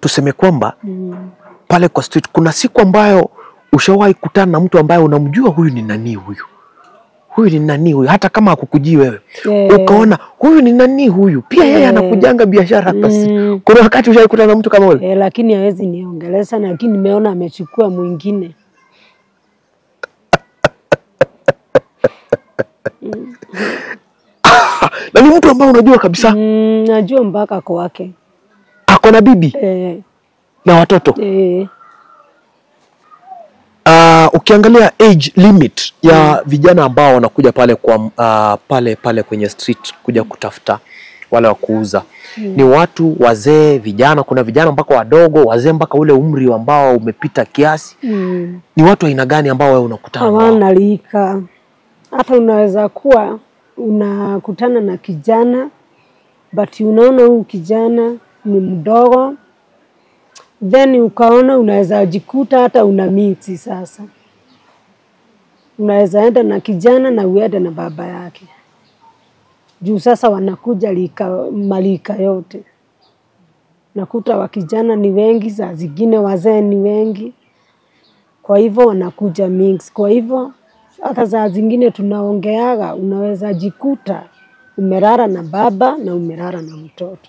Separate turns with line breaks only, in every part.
tuseme kwamba
Mm.
pale kwa street kuna siku ambayo ushawahi kutana na mtu ambaye unamjua huyu ni nani huyu huyu ni nani huyu hata kama hakukujii wewe
Eh.
ukaona huyu ni nani huyu pia yeye
Eh.
anakujanga biashara hapa si
Mm.
kuna wakati ushawahi kutana na mtu kama ule
Eh, lakini hawezi niongelesha, lakini nimeona amechukua mwingine.
na ni mtu ambaye unajua kabisa
Mm, najua mpaka kwake.
ako na bibi
Eh,
na watoto
eh,
uh, ukiangalia age limit ya vijana ambao wanakuja pale kwa uh, pale pale kwenye street kuja kutafuta wale wa kuuza ni watu wazee vijana kuna vijana mpaka wadogo wazee mpaka ule umri ambao umepita kiasi
mm.
ni watu aina gani ambao wewe unakutana nao
hawana lika. Hata unaweza kuwa unakutana na kijana but unaona huyu kijana ni mdogo, then ukaona unaweza jikuta hata una miti sasa. Unaweza enda na kijana na uende na baba yake, juu sasa wanakuja lika, malika yote. Nakuta wa kijana ni wengi, saa zingine wazee ni wengi kwa hivyo wanakuja mix. Kwa hivyo hata saa zingine tunaongeaga, unaweza jikuta umelala na baba na umelala na mtoto.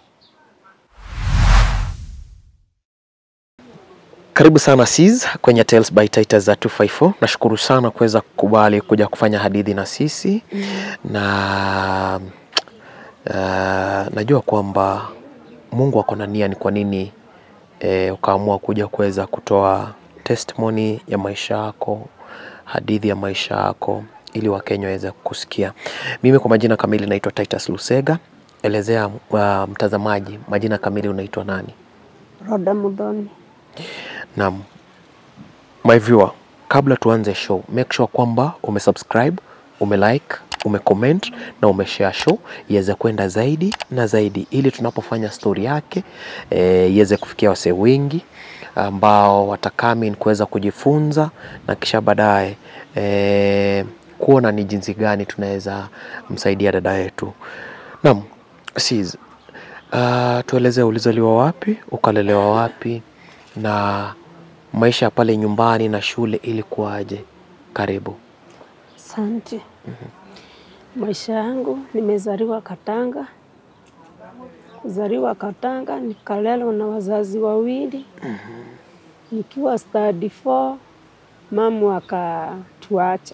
Karibu sana Sis kwenye Tales by Titus za 254. Nashukuru sana kuweza kukubali kuja kufanya hadithi na sisi na uh, najua kwamba Mungu ako na nia ni kwa nini eh, ukaamua kuja kuweza kutoa testimony ya maisha yako, hadithi ya maisha yako ili Wakenya waweze kusikia. Mimi kwa majina kamili naitwa Titus Lusega. Elezea uh, mtazamaji majina kamili unaitwa nani?
Roda Mudhoni.
Naam. My viewer, kabla tuanze show, make sure kwamba umesubscribe, umelike, umecomment na umeshare show iweze kwenda zaidi na zaidi ili tunapofanya story yake eh, iweze kufikia wasee wengi ambao watakami kuweza kujifunza na kisha baadaye eh, kuona ni jinsi gani tunaweza msaidia dada yetu. Naam, Sis, uh, tuelezee ulizaliwa wapi, ukalelewa wapi na maisha ya pale nyumbani na shule ilikuwaje? Karibu.
Asante. Maisha yangu nimezaliwa Katanga, kuzaliwa Katanga nikalelewa na wazazi wawili. Nikiwa study 4 mamu akatuacha.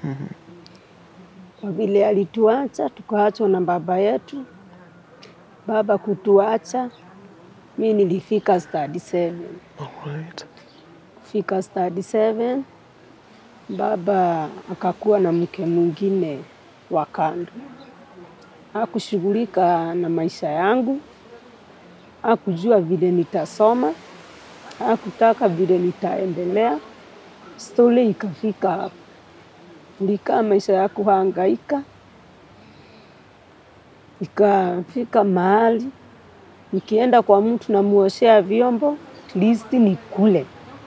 Kwa vile alituacha, tukaachwa na baba yetu. Baba kutuacha, mi nilifika study 7
Alright.
kufika study 7 baba akakuwa na mke mwingine wa kando. Hakushughulika na maisha yangu, hakujua vile nitasoma, hakutaka vile nitaendelea. Stori ikafika hapo, nilikaa maisha ya kuhangaika, ikafika mahali nikienda kwa mtu namuoshea vyombo at least nikule.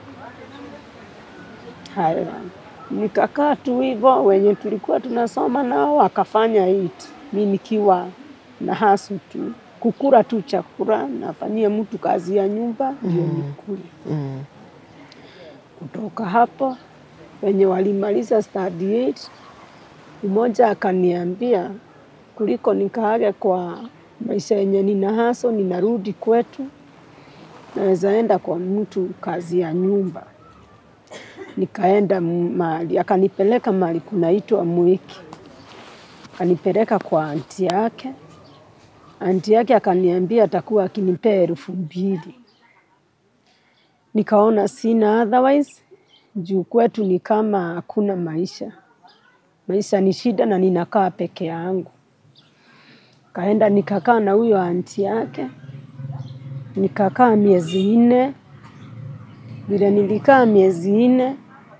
Haya, nikakaa tu hivyo, wenye tulikuwa tunasoma nao wakafanya it, mi nikiwa na hasu tu kukula tu chakula, nafanyia mtu kazi ya nyumba ndio nikule.
Mm.
Kutoka hapo wenye walimaliza study 8 mmoja akaniambia kuliko nikaage kwa maisha yenye nina haso, ninarudi kwetu, naweza enda kwa mtu kazi ya nyumba. Nikaenda mahali, akanipeleka mahali kunaitwa Mwiki, akanipeleka kwa anti yake. Anti yake akaniambia atakuwa akinipea elfu mbili. Nikaona sina otherwise, juu kwetu ni kama hakuna maisha, maisha ni shida na ninakaa peke yangu. Kaenda nikakaa na huyo anti yake, nikakaa miezi nne. Vile nilikaa miezi nne,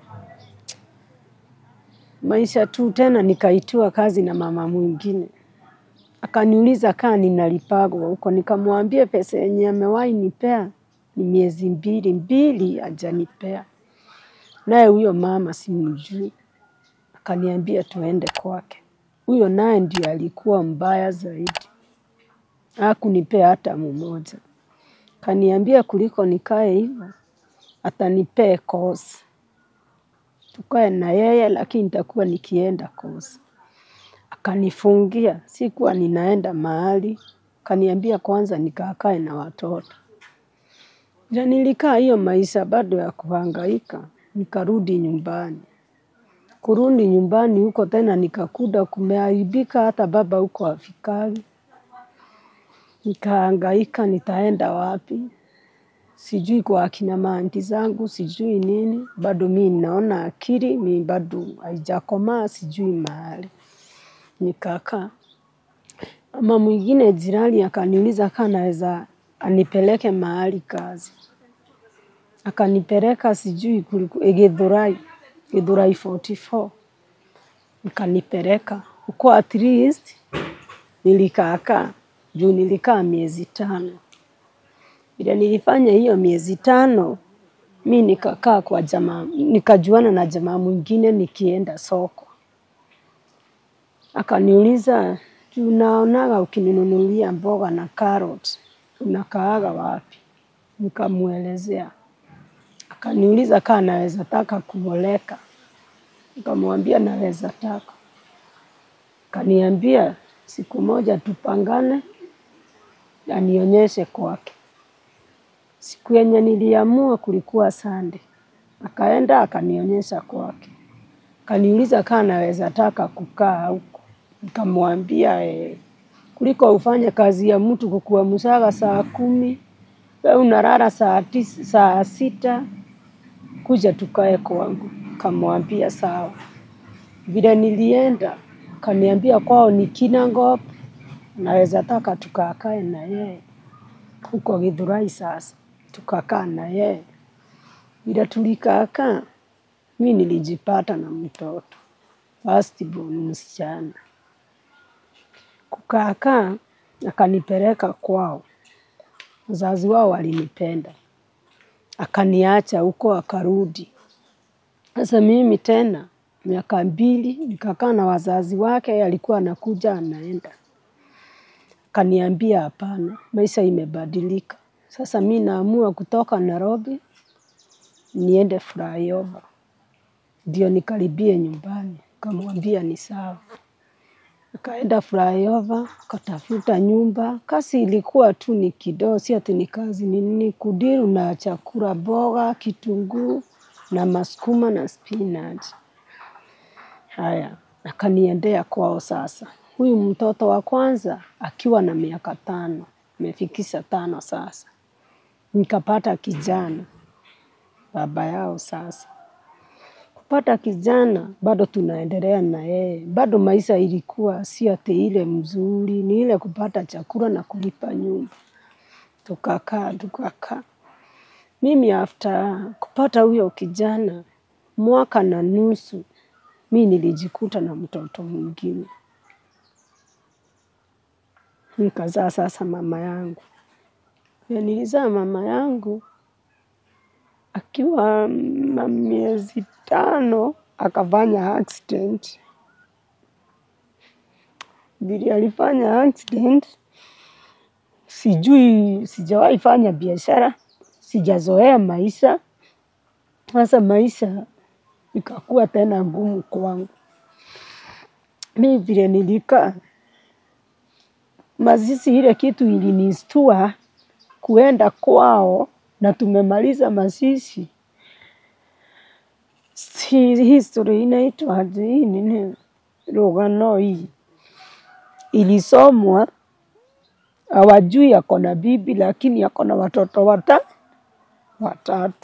maisha tu tena, nikaitiwa kazi na mama mwingine, akaniuliza kaa ninalipagwa huko, nikamwambia pesa yenye amewahi nipea ni miezi mbili mbili, hajanipea. Naye huyo mama simjui, akaniambia tuende kwake. Huyo naye ndio alikuwa mbaya zaidi, hakunipea hata mmoja. Kaniambia kuliko nikae hivyo, atanipee kozi tukae na yeye, lakini nitakuwa nikienda kozi. Akanifungia, sikuwa ninaenda mahali. Kaniambia kwanza nikakae na watoto. Na nilikaa hiyo maisha bado ya kuhangaika, nikarudi nyumbani. Kurudi nyumbani huko tena nikakuta kumeharibika, hata baba huko hafikagi. Nikahangaika nitaenda wapi, sijui kwa akina maanti zangu, sijui nini, bado mi naona akili, mi bado haijakomaa, sijui mahali. Nikakaa. Mama mwingine jirani akaniuliza kama naweza anipeleke mahali kazi. Akanipeleka sijui kuliku- Githurai, Githurai 44. Nikanipeleka. Huko at least nilikaakaa juu nilikaa miezi tano. Vile nilifanya hiyo miezi tano, mi nikakaa kwa jamaa, nikajuana na jamaa mwingine nikienda soko. Akaniuliza, "Juu naonaga ukininunulia mboga na carrot, unakaaga wapi? Nikamwelezea. Akaniuliza kama naweza taka kuoleka. Nikamwambia naweza taka. Akaniambia siku moja tupangane anionyeshe kwake. Siku yenye niliamua kulikuwa Sunday. Akaenda akanionyesha kwake. Akaniuliza kama naweza taka kukaa huko. Nikamwambia eh, kuliko ufanye kazi ya mtu kukuamshaga saa kumi, wewe unalala saa tisa, saa sita, kuja tukae kwangu. Nikamwambia sawa. Vile nilienda, akaniambia kwao ni Kinangop, naweza taka tukakae na yeye huko Githurai sasa. Tukakaa na yeye. Vile tulikaakaa, mi nilijipata na mtoto first born msichana. Kukaakaa, akanipeleka kwao. Wazazi wao walinipenda. Akaniacha huko akarudi. Sasa mimi tena miaka mbili nikakaa na wazazi wake, yeye alikuwa anakuja anaenda. Akaniambia hapana, maisha imebadilika. Sasa mi naamua kutoka Nairobi niende flyover. Ndio nikaribie nyumbani. Nikamwambia ni sawa. Akaenda flyover, akatafuta nyumba. Kazi ilikuwa tu ni kidogo, si ati ni kazi ni nini, kudiru na chakula, mboga, kitunguu na masukuma na spinach. Haya, akaniendea kwao sasa. Huyu mtoto wa kwanza akiwa na miaka tano, amefikisha tano sasa. Nikapata kijana, baba yao sasa. Kupata kijana, bado tunaendelea na yeye. Bado maisha ilikuwa si ati ile mzuri, ni ile kupata chakula na kulipa nyumba. Tukakaa, tukakaa. Mimi after kupata huyo kijana, mwaka na nusu, mi nilijikuta na mtoto mwingine. Nikazaa sasa mama yangu. Vile nilizaa mama yangu, akiwa na miezi tano, akafanya accident. Vile alifanya accident, sijui, sijawahi fanya biashara, sijazoea maisha. Sasa maisha ikakuwa tena ngumu kwangu. Mi vile nilikaa, mazishi ile kitu ilinistua kuenda kwao na tumemaliza mazishi. Si history inaitwa aje hii nini rugano hii ilisomwa, hawajui ako na bibi, lakini ako na watoto wata watatu.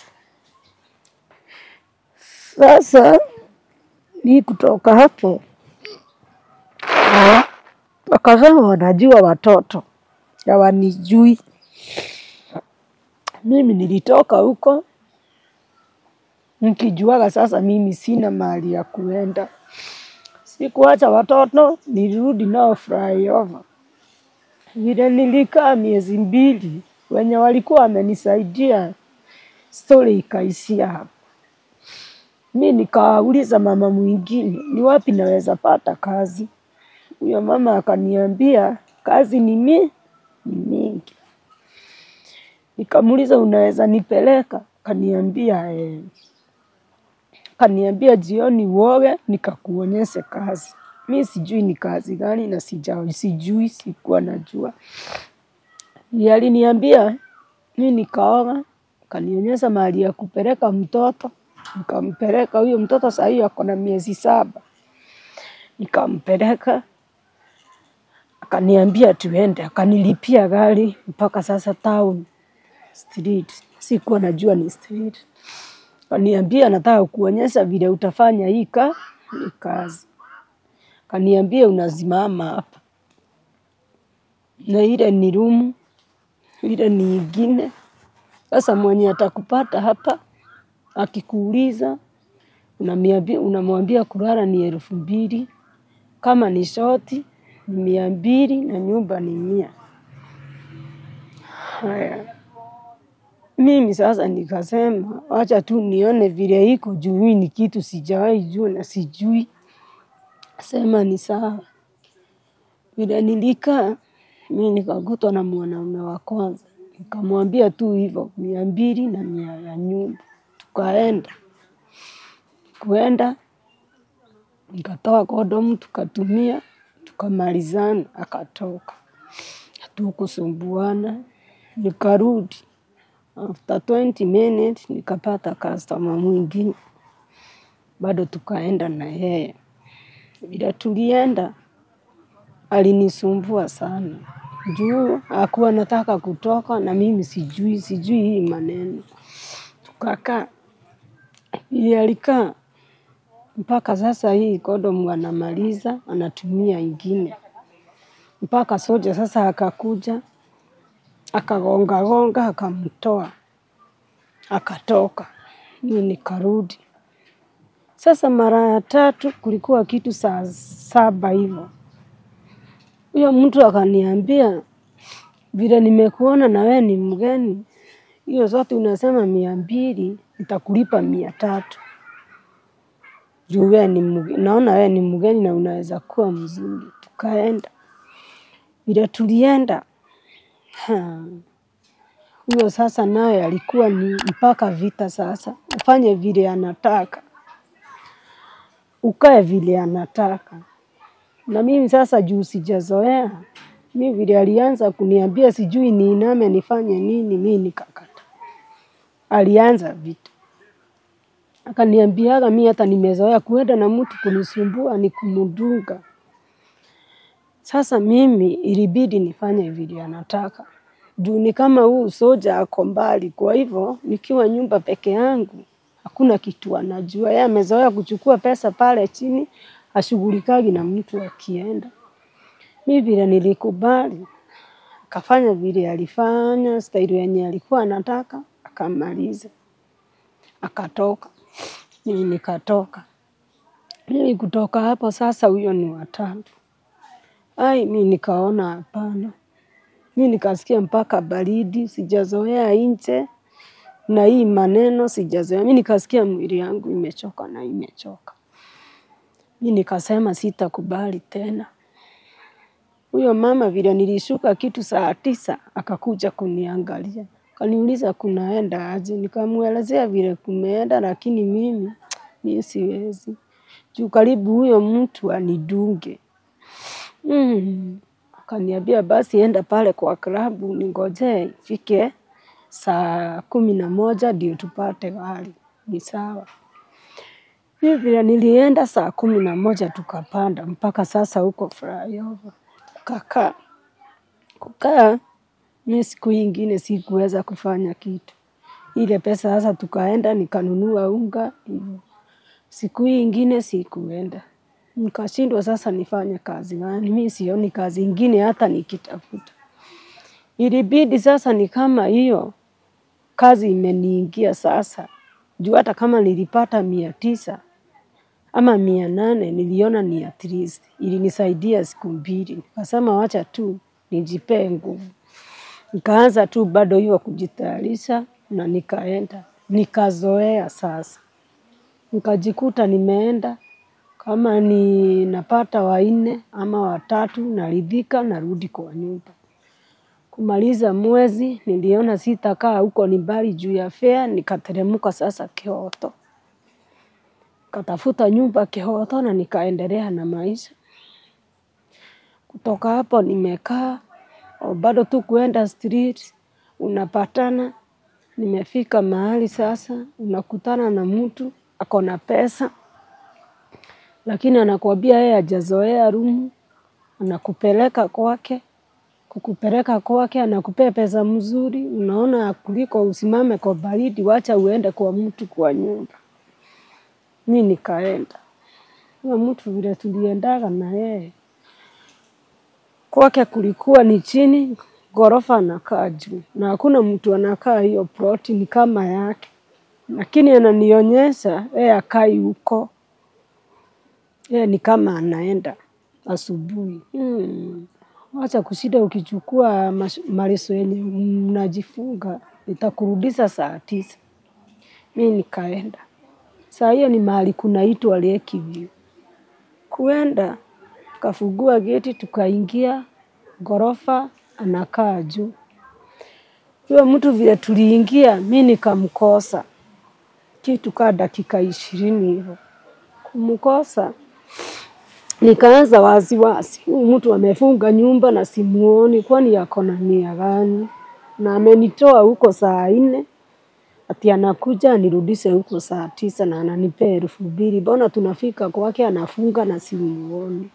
Sasa mi kutoka hapo wakasema wanajua watoto hawanijui. Mimi nilitoka huko nikijuaga sasa mimi sina mahali ya kuenda. Sikuacha watoto, nilirudi nao flyover. Vile nilikaa miezi mbili, wenye walikuwa wamenisaidia, stori ikaishia hapo. Mi nikawauliza mama mwingine, ni wapi naweza pata kazi? Huyo mama akaniambia kazi ni mi ni mingi. Nikamuuliza, unaweza nipeleka? Kaniambia eh. Kaniambia jioni uoge nikakuonyeshe kazi. Mi sijui ni kazi gani na sija, sijui, sikuwa najua. Ndiye aliniambia mi nikaoga, kanionyesha mahali ya kupeleka mtoto, nikampeleka huyo mtoto saa hiyo ako na miezi saba, nikampeleka akaniambia tuende, akanilipia gari mpaka sasa town street. Sikuwa najua ni street. Kaniambia nataka kuonyesha vile utafanya hii ka hii kazi. Kaniambia unasimama hapa, na ile ni rumu, ile ni ingine. Sasa mwenye atakupata hapa akikuuliza, unamwambia unamwambia kulala ni elfu mbili, kama ni shoti ni mia mbili na nyumba ni mia. Haya, mimi sasa nikasema wacha tu nione vile iko juu, hii ni kitu sijawahi jua na sijui. Sema ni sawa. Vile nilikaa mi nikakutwa na mwanaume wa kwanza, nikamwambia tu hivyo mia mbili na mia ya nyumba. Tukaenda kuenda, nikatoa kondomu tukatumia, tukamalizana, akatoka, hatukusumbuana. Nikarudi after 20 minutes nikapata customer mwingine, bado tukaenda na yeye. Vile tulienda alinisumbua sana juu hakuwa nataka kutoka na mimi sijui sijui hii maneno. Tukakaa vile alikaa mpaka sasa hii kondomu anamaliza anatumia ingine, mpaka soja sasa akakuja akagonga gonga akamtoa akatoka, mi nikarudi. Sasa mara ya tatu kulikuwa kitu saa saba hivyo, huyo mtu akaniambia vile nimekuona na wewe ni mgeni, hiyo zote unasema mia mbili nitakulipa mia tatu juu wewe ni mgeni, naona wewe ni mgeni na unaweza kuwa mzuri. Tukaenda vile tulienda, ha, huyo sasa naye alikuwa ni mpaka vita. Sasa ufanye vile anataka, ukae vile anataka. Na mimi sasa juu sijazoea, mi vile alianza kuniambia sijui niiname nifanye nini, mi nikakata. Alianza vita, akaniambiaga mi hata nimezoea kuenda na mtu kunisumbua ni kumdunga. Sasa mimi ilibidi nifanye vile anataka juu ni kama huu soja ako mbali, kwa hivyo nikiwa nyumba peke yangu hakuna kitu anajua. Yeye amezoea kuchukua pesa pale chini, ashughulikagi na mtu akienda. Mi vile nilikubali, akafanya vile alifanya, staili yenye alikuwa anataka, akamaliza, akatoka, mimi nikatoka. Mimi kutoka hapo sasa, huyo ni watatu. Ai, mi nikaona hapana, mi nikasikia mpaka baridi, sijazoea nje na hii maneno sijazoea. Mi nikasikia mwili yangu imechoka na imechoka. Mi nikasema sitakubali tena. Huyo mama vile nilishuka kitu saa tisa akakuja kuniangalia, kaniuliza kunaenda aje, nikamwelezea vile kumeenda, lakini mimi mi siwezi juu karibu huyo mtu anidunge. Mm. Akaniambia basi enda pale kwa klabu ningojee ifike saa kumi na moja ndio tupate gari. Ni sawa. Mi vile nilienda saa kumi na moja tukapanda mpaka sasa huko flyover. Tukakaa. Kukaa mi siku ingine sikuweza kufanya kitu. Ile pesa sasa tukaenda nikanunua unga hivyo. Siku hii ingine sikuenda. Nikashindwa sasa nifanye kazi gani, mi sioni kazi ingine hata nikitafuta. Ilibidi sasa ni kama hiyo kazi imeniingia sasa, juu hata kama nilipata mia tisa ama mia nane niliona ni at least, ilinisaidia siku mbili. Nikasema wacha tu nijipee nguvu. Nikaanza tu bado hiyo kujitayarisha na nikaenda, nikazoea sasa. Nikajikuta nimeenda kama ni napata wanne ama watatu, naridhika, narudi kwa nyumba. Kumaliza mwezi niliona sitakaa huko ni mbali juu ya fea, nikateremka sasa Kioto, katafuta nyumba Kioto na nikaendelea na maisha. Kutoka hapo nimekaa o, bado tu kuenda street, unapatana. Nimefika mahali sasa, unakutana na mtu ako na pesa, lakini anakuambia yeye hajazoea rumu, anakupeleka kwake kukupeleka kwake, anakupea pesa mzuri, unaona kuliko usimame kwa baridi, wacha uende kwa mtu kwa nyumba. Mi nikaenda huyo mtu vile tuliendaga na yeye kwake, kulikuwa ni chini ghorofa, anakaa juu na hakuna mtu anakaa hiyo ploti, ni kama yake, lakini ananionyesha yeye akai huko, yeye ni kama anaenda asubuhi hmm. Wacha kushida ukichukua mash- maleso yenye mnajifunga itakurudisha saa tisa. Mi nikaenda saa hiyo ni mahali kunaitwa Lakeview. Kuenda kafungua geti, tukaingia ghorofa, anakaa juu. Huyo mtu vile tuliingia, mi nikamkosa kitu kaa dakika ishirini hivyo. Kumkosa nikaanza wasiwasi, huyu mtu amefunga nyumba na simuoni, kwani yako na nia gani? Na amenitoa huko saa nne ati anakuja anirudishe huko saa tisa na ananipea elfu mbili. Mbona tunafika kwake anafunga na simuoni?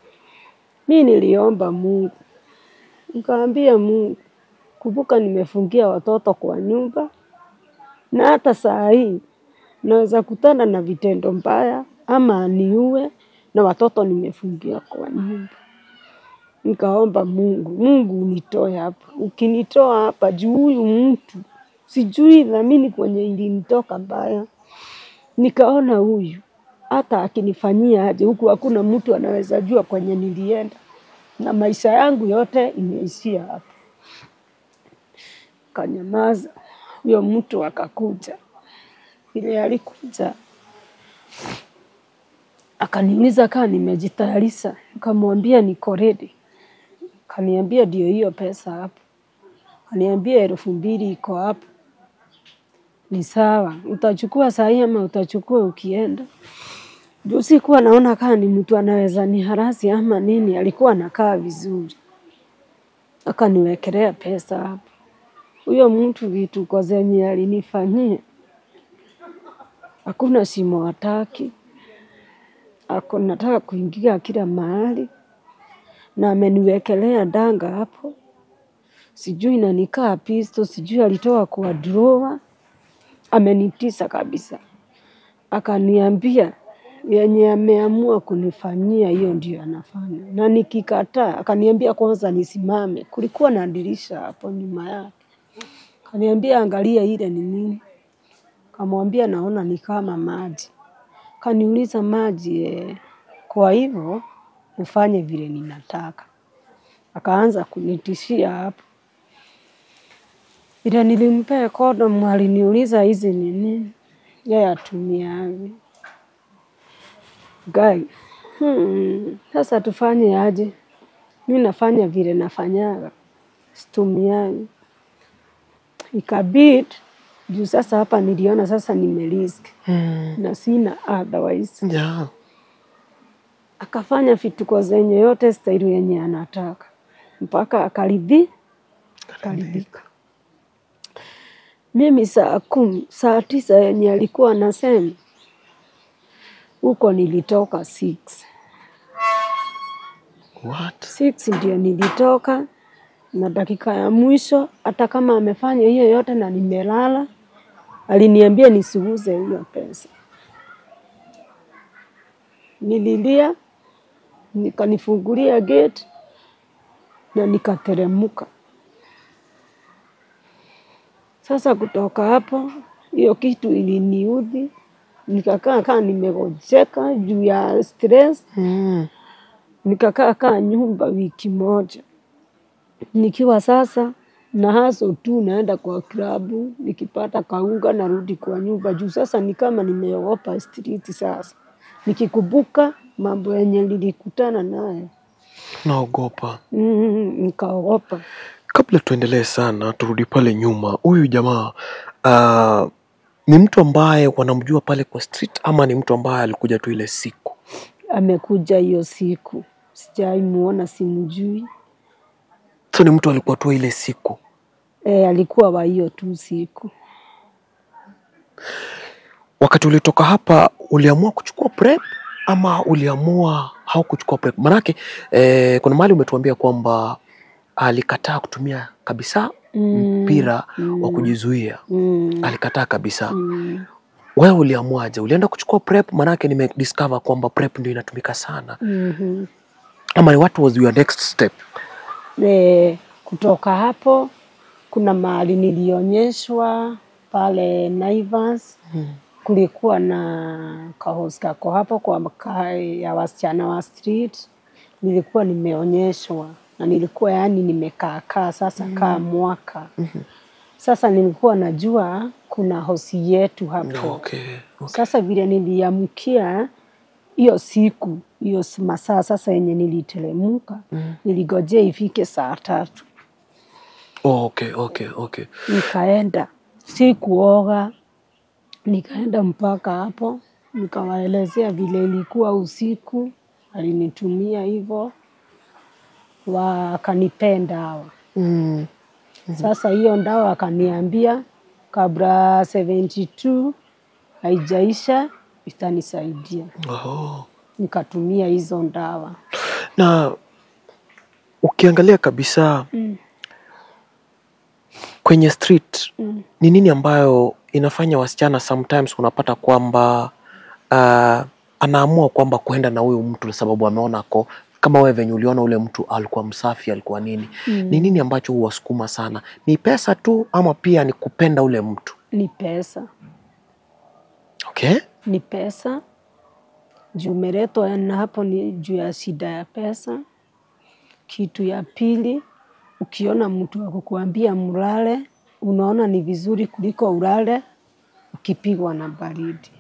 Mi niliomba Mungu, nikaambia Mungu, kumbuka nimefungia watoto kwa nyumba, na hata saa hii naweza kutana na vitendo mbaya ama aniue na watoto nimefungia kwa nyumba. Nikaomba Mungu, Mungu unitoe hapa. Ukinitoa hapa juu huyu mtu sijui dhamini kwenye ilinitoka mbaya. Nikaona huyu hata akinifanyia aje huku, hakuna mtu anaweza jua kwenye nilienda, na maisha yangu yote imeishia hapa. Kanyamaza. Huyo mtu akakuja, vile alikuja akaniuliza kaa nimejitayarisha, nikamwambia niko ready. Kaniambia ndio hiyo pesa hapo, kaniambia elfu mbili iko hapo. Ni sawa, utachukua saa hii ama utachukua ukienda? Juu sikuwa naona kaa ni mtu anaweza ni harasi ama nini, alikuwa anakaa vizuri. Akaniwekelea pesa hapo. Huyo mtu vituko zenye alinifanyia, hakuna simu hataki ako nataka kuingia kila mahali na ameniwekelea danga hapo, sijui nanikaa pisto, sijui alitoa kwa drawer, amenitisa kabisa, akaniambia yenye ameamua kunifanyia hiyo ndio anafanya, na nikikataa, akaniambia kwanza nisimame. Kulikuwa na dirisha hapo nyuma yake, akaniambia angalia ile ni nini, kamwambia naona ni kama maji kaniuliza maji eh, kwa hivyo ufanye vile ninataka. Akaanza kunitishia hapo. Vile nilimpea kondomu aliniuliza hizi ni nini, yeye atumiaje. Gai, hmm, sasa tufanye aje? Mi nafanya vile nafanyaga, situmiaji. Ikabidi juu sasa hapa niliona sasa nimerisk
Mm.
na sina otherwise
Yeah.
akafanya vituko zenye yote staili yenye anataka mpaka akaridhi akaridhika. Mimi saa kumi, saa tisa yenye alikuwa anasema huko nilitoka six.
What?
Six ndio nilitoka na dakika ya mwisho, hata kama amefanya hiyo yote na nimelala, aliniambia nisiuze hiyo pesa. Nililia, nikanifungulia gate na nikateremka. Sasa kutoka hapo, hiyo kitu iliniudhi, nikakaa kaa nimegojeka juu ya stress
Mm.
nikakaa kaa nyumba wiki moja, nikiwa sasa na haso tu, naenda kwa klabu, nikipata kaunga narudi kwa nyumba juu sasa ni kama nimeogopa street. Sasa nikikumbuka mambo yenye nilikutana nayo
Naogopa.
mm, nikaogopa.
Kabla tuendelee sana, turudi pale nyuma. Huyu jamaa uh, ni mtu ambaye wanamjua pale kwa street ama ni mtu ambaye alikuja tu ile siku?
Amekuja hiyo siku, sijai muona, simjui.
So ni mtu alikuwa tu ile siku.
E, alikuwa wa hiyo tu siku.
Wakati ulitoka hapa, uliamua kuchukua prep ama uliamua haukuchukua prep? Manake eh, kuna mahali umetuambia kwamba alikataa kutumia kabisa
Mm,
mpira
mm,
wa kujizuia,
mm,
alikataa kabisa.
mm,
Wewe uliamuaje? Ulienda kuchukua prep? Manake nimediscover kwamba prep ndio inatumika sana,
mhm.
ama ni what was your next step?
E, kutoka hapo kuna mahali nilionyeshwa pale Naivas kulikuwa na kahosi kako hapo kwa mkaa ya wasichana wa street, nilikuwa nimeonyeshwa na nilikuwa yani nimekaakaa sasa kaa mwaka sasa, nilikuwa najua kuna hosi yetu hapo
Okay.
sasa vile niliamkia hiyo siku hiyo s- masaa sasa yenye nilitelemuka niligojea ifike saa tatu
Oh, okay, okay, okay.
nikaenda, si kuoga, nikaenda mpaka hapo, nikawaelezea vile ilikuwa usiku, alinitumia hivyo, wakanipenda hawa.
Mm.
Sasa hiyo ndawa akaniambia kabla 72 haijaisha itanisaidia,
Oh.
nikatumia hizo ndawa.
Na ukiangalia kabisa
Mm.
kwenye street
Mm.
ni nini ambayo inafanya wasichana sometimes unapata kwamba uh, anaamua kwamba kuenda na huyu mtu sababu ameona ko kama wewe venye uliona ule mtu alikuwa msafi alikuwa nini
Mm.
ni nini ambacho huwasukuma sana ni pesa tu ama pia ni kupenda ule mtu
Ni pesa,
okay
ni pesa juu umeletwa na hapo ni juu ya shida ya pesa. Kitu ya pili, ukiona mtu wa kukuambia mlale, unaona ni vizuri kuliko ulale ukipigwa na baridi.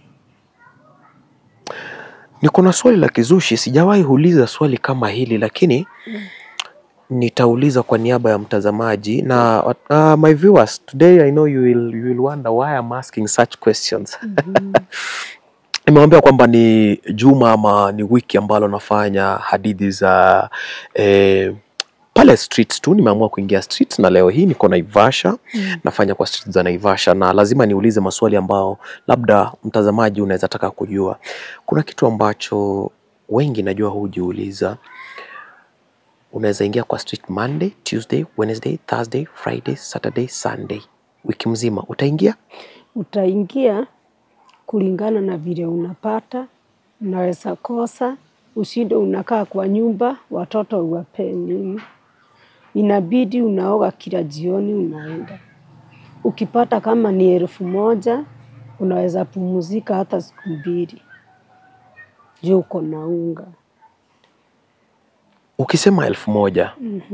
niko na swali la kizushi sijawahi uliza swali kama hili lakini nitauliza kwa niaba ya mtazamaji na uh, my viewers today i know you will, you will wonder why I'm asking such questions nimewambia kwamba ni juma ama ni wiki ambalo nafanya hadithi za eh, pale streets tu nimeamua kuingia streets na leo hii niko naivasha nafanya kwa streets za naivasha na lazima niulize maswali ambao labda mtazamaji unaweza taka kujua kuna kitu ambacho wengi najua hujiuliza unaweza ingia kwa street monday tuesday wednesday thursday friday saturday sunday wiki mzima utaingia
Utaingia kulingana na vile unapata, unaweza kosa, ushinde unakaa kwa nyumba, watoto uwapee nini, inabidi unaoga kila jioni, unaenda. Ukipata kama ni elfu moja unaweza pumzika hata siku mbili juu uko na unga.
ukisema elfu moja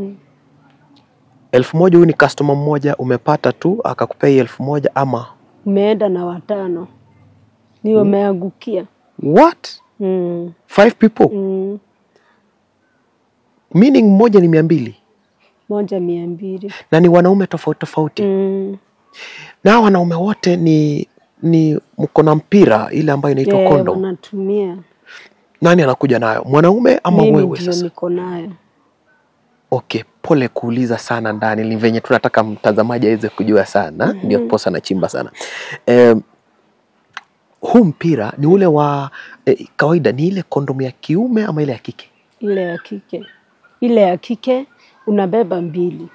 elfu moja huyu ni customer mmoja umepata tu akakupea hii elfu moja ama
Umeenda na watano ni umeangukia.
what
Mm,
five people
mm,
meaning mmoja ni mia mbili
moja mia mbili.
na ni wanaume tofauti tofauti
Mm,
na hawa wanaume wote ni ni mko na mpira ile ambayo inaitwa
eh,
condom
wanatumia
nani anakuja nayo mwanaume ama
mimi
wewe
ndio
sasa
niko nayo.
okay pole kuuliza sana ndani ni venye tunataka mtazamaji aweze kujua sana ndio posa nachimba sana eh, huu mpira ni ule wa eh, kawaida ni ile kondomu ya kiume ama ile ya kike
Ile ya kike, ile ya kike unabeba mbili.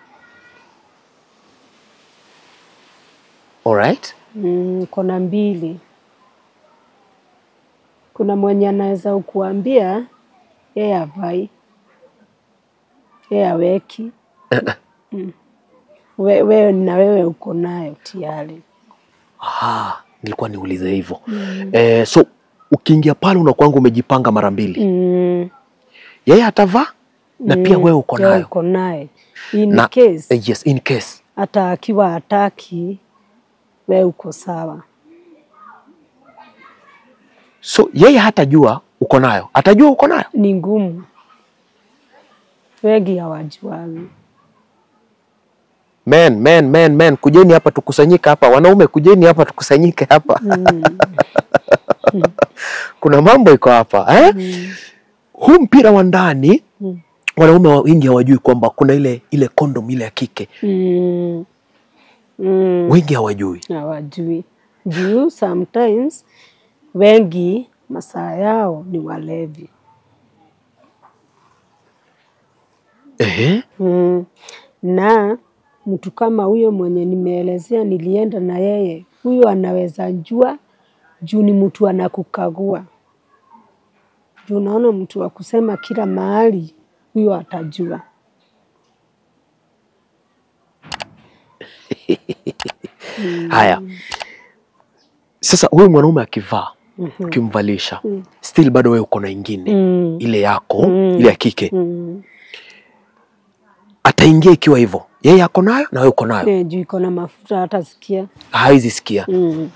alright
Mm, kona mbili. Kuna mwenye anaweza ukuambia yeye avai, yeye aweki. Mm. We, wewe na wewe uko nayo tayari.
Aha, nilikuwa niulize hivyo eh, so ukiingia pale unakuanga umejipanga mara mbili
Mm.
yeye atavaa na pia
Mm,
wewe uko
wewe
nayo
uko naye. In
na
case
eh, yes in case
hata akiwa hataki, wewe uko sawa.
so yeye hatajua uko nayo atajua uko nayo
Ni ngumu, wengi hawajuagi.
men men men men kujeni hapa tukusanyike hapa wanaume kujeni hapa tukusanyike hapa kuna mambo iko hapa eh? huu mpira wa ndani
Mm.
wanaume wa wengi hawajui kwamba kuna ile ile kondom ile ya kike
Mm. Mm.
wengi hawajui
hawajui juu sometimes wengi masaa yao ni walevi
Ehe.
mm. na mtu kama huyo mwenye nimeelezea nilienda na yeye huyo anaweza jua juu ni mtu anakukagua juu unaona mtu wa kusema kila mahali huyo atajua
haya sasa huyu mwanaume akivaa ukimvalisha still bado wewe uko na ingine
mm.
ile yako
Mm.
ile ya kike
Mm.
ataingia ikiwa hivyo yeye ako nayo na wewe uko nayo
Eh, juu iko na mafuta hata sikia
hawezi sikia
mm.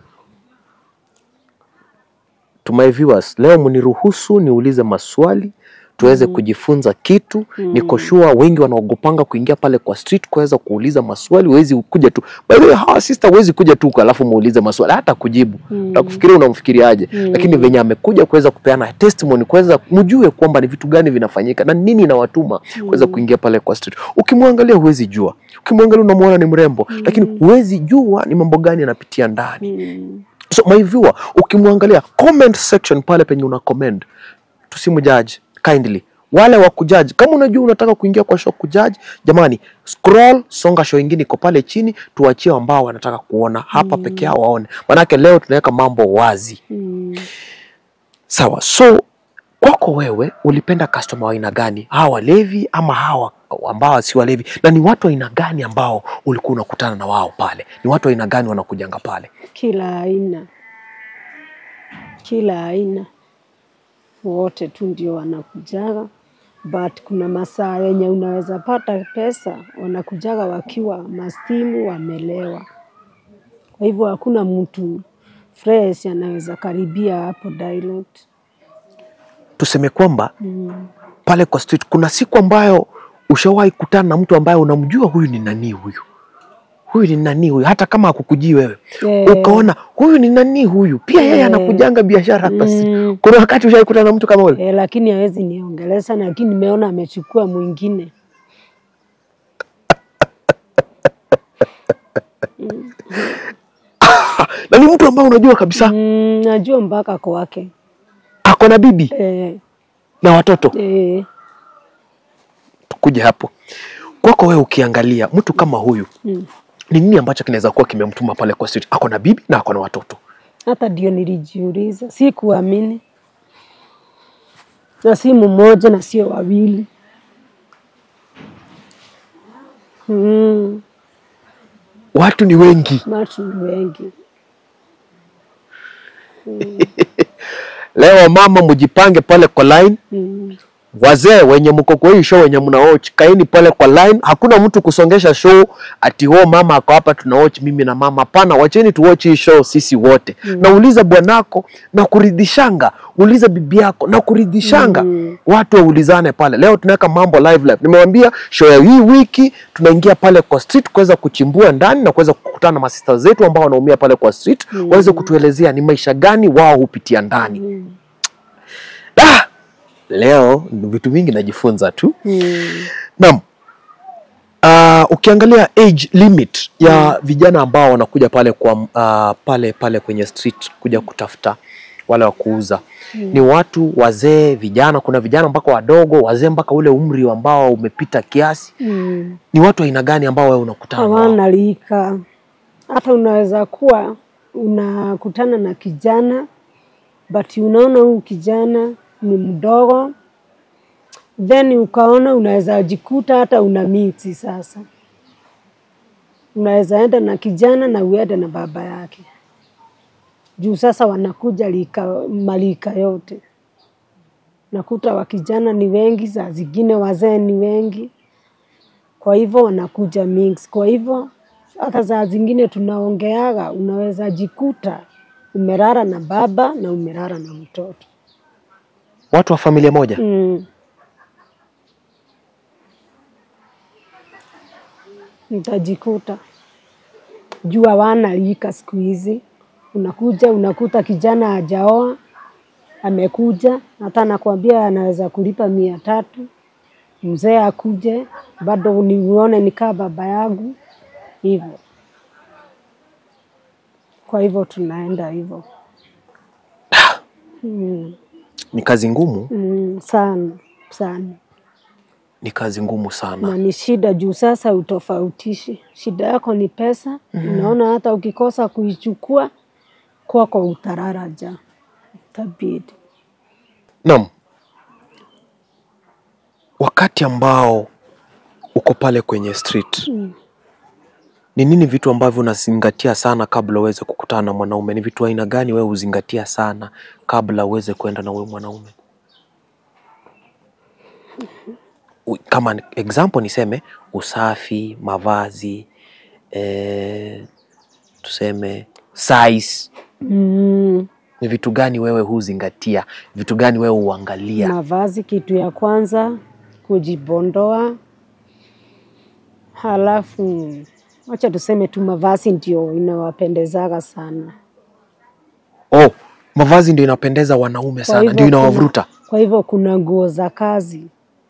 to my viewers leo mniruhusu niulize maswali tuweze kujifunza kitu niko sure wengi wanaogopanga kuingia pale kwa street kuweza kuuliza maswali huwezi kuja tu by the way hawa sister huwezi kuja tu alafu muulize maswali hata kujibu
Mm.
utakufikiria unamfikiriaje lakini venye amekuja kuweza kupeana testimony kuweza mjue kwamba ni vitu gani vinafanyika na nini inawatuma kuweza kuingia pale kwa street ukimwangalia huwezi jua ukimwangalia unamwona ni mrembo lakini huwezi jua ni mambo gani anapitia ndani
Mm.
so my viewer ukimwangalia comment section pale penye una comment tusimjudge kindly wale wa kujaji kama unajua unataka kuingia kwa show kujaji jamani scroll songa show ingine iko pale chini tuachie ambao wanataka kuona hapa peke yao waone manake leo tunaweka mambo wazi
Mm.
sawa so kwako wewe ulipenda customer wa aina gani hawa walevi ama hawa ambao si walevi na ni watu wa aina gani ambao ulikuwa unakutana na wao pale ni watu wa aina gani wanakujanga pale
kila aina kila aina wote tu ndio wanakujaga but kuna masaa yenye unaweza pata pesa wanakujaga wakiwa mastimu wamelewa kwa hivyo hakuna mtu fresh anaweza karibia hapo direct
tuseme kwamba
mm.
pale kwa street kuna siku ambayo ushawahi kutana na mtu ambaye unamjua huyu ni nani huyu huyu ni nani huyu hata kama akukujii wewe
Eh.
ukaona huyu ni nani huyu pia yeye
Eh.
anakujanga biashara hapa street.
Mm.
kuna wakati ushawahi kutana na mtu kama ule
Eh, lakini hawezi niongelesha lakini nimeona amechukua mwingine
na ni mtu ambaye unajua kabisa
mm, najua mpaka kwake
ako na bibi
eh,
na watoto
eh,
tukuje hapo kwako wewe ukiangalia mtu kama huyu
mm.
ni nini ambacho kinaweza kuwa kimemtuma pale kwa street ako na bibi na ako na watoto
hata ndio nilijiuliza, si kuamini, na si mmoja na sio wawili mm,
watu ni wengi
watu ni wengi
leo mama mjipange pale kwa line
mm,
wazee wenye mko kwa hii show wenye mnaoch kaini pale kwa line hakuna mtu kusongesha show ati ho mama ako hapa tunaoch mimi na mama hapana wacheni tuwatch hii show sisi wote mm. na uliza bwanako na kuridhishanga uliza bibi yako na kuridhishanga
Mm.
watu waulizane pale leo tunaweka mambo live live nimewambia show ya hii wiki tunaingia pale kwa street kuweza kuchimbua ndani na kuweza kukutana na masista zetu ambao wanaumia pale kwa street mm. waweze kutuelezea ni maisha gani wao hupitia ndani
mm,
ah! leo vitu vingi najifunza tu
mm,
Naam. Uh, ukiangalia age limit ya vijana ambao wanakuja pale kwa uh, pale pale kwenye street kuja kutafuta wale wa kuuza ni watu wazee, vijana. Kuna vijana mpaka wadogo, wazee mpaka ule umri ambao umepita kiasi.
mm.
Ni watu aina gani ambao wewe unakutana nao?
hawana lika. Hata unaweza kuwa unakutana na kijana but unaona huyu kijana ni mdogo, then ukaona unaweza jikuta hata una miti sasa. Unaweza enda na kijana na uende na baba yake, juu sasa wanakuja lika, malika yote. Nakuta wakijana ni wengi, saa zingine wazee ni wengi kwa hivyo wanakuja mix. Kwa hivyo hata saa zingine tunaongeaga, unaweza jikuta umelala na baba na umelala na mtoto
Watu wa familia moja.
mm. nitajikuta juu hawana lika siku hizi. Unakuja unakuta kijana hajaoa amekuja, hata nakwambia anaweza kulipa mia tatu, mzee akuje bado niuone nikaa baba yangu hivyo. Kwa hivyo tunaenda hivyo mm,
Ni kazi ngumu,
mm, sana sana
ni kazi ngumu sana.
na ni shida juu sasa utofautishi, shida yako ni pesa. Unaona, hata ukikosa kuichukua kwako utararaja, itabidi
Naam, wakati ambao uko pale kwenye street
Mm.
ni nini vitu ambavyo unazingatia sana kabla uweze kukutana na mwanaume? Ni vitu aina gani wewe huzingatia sana kabla uweze kwenda na huyo mwanaume? U- Kama ni- example niseme usafi, mavazi, eh, tuseme size.
mm.
Ni vitu gani wewe huzingatia? Vitu gani wewe huangalia?
Mavazi kitu ya kwanza, kujibondoa. Halafu wacha tuseme tu mavazi ndio inawapendezaga sana.
Oh, mavazi ndio inapendeza wanaume
Kwa
sana,
hivyo
ndio
kuna-
inawavuruta.
Kwa hivyo kuna nguo za kazi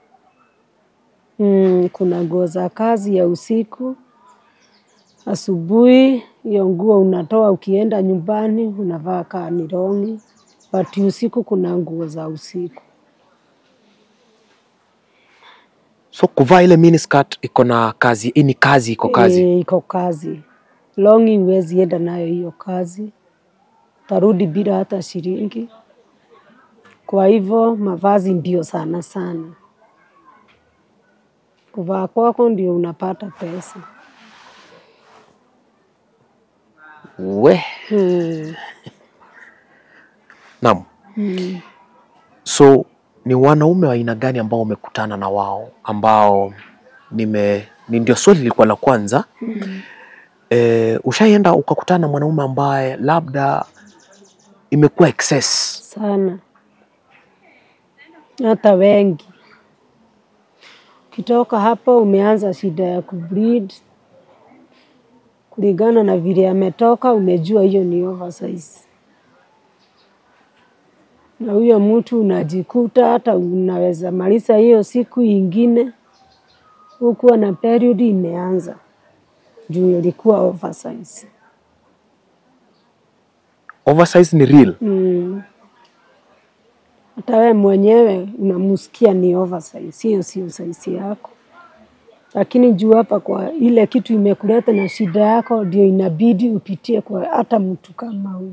mm, kuna nguo za kazi ya usiku. Asubuhi hiyo nguo unatoa, ukienda nyumbani unavaa kaa ni longi, but usiku kuna nguo za usiku.
So kuvaa ile miniskirt iko na kazi, hii ni kazi, iko kazi.
E, iko kazi. Longi huwezi enda nayo hiyo kazi, tarudi bila hata shilingi. Kwa hivyo mavazi ndio sana sana, kuvaa kwako ndio unapata pesa.
We,
Hmm.
naam.
Hmm.
So ni wanaume wa aina gani ambao umekutana na wao ambao nime ni ndio swali lilikuwa la kwanza. E, ushaienda ukakutana na mwanaume ambaye labda imekuwa excess?
sana hata wengi. Ukitoka hapo umeanza shida ya kubleed, kulingana na vile ametoka, umejua hiyo ni oversize, na huyo mtu unajikuta hata unaweza maliza hiyo siku ingine hukuwa na period imeanza juu ilikuwa oversize.
Oversize ni real.
Mm. Hata wewe mwenyewe unamusikia ni oversize, hiyo sio size yako, lakini juu hapa kwa ile kitu imekuleta na shida yako, ndio inabidi upitie kwa hata mtu kama huyu.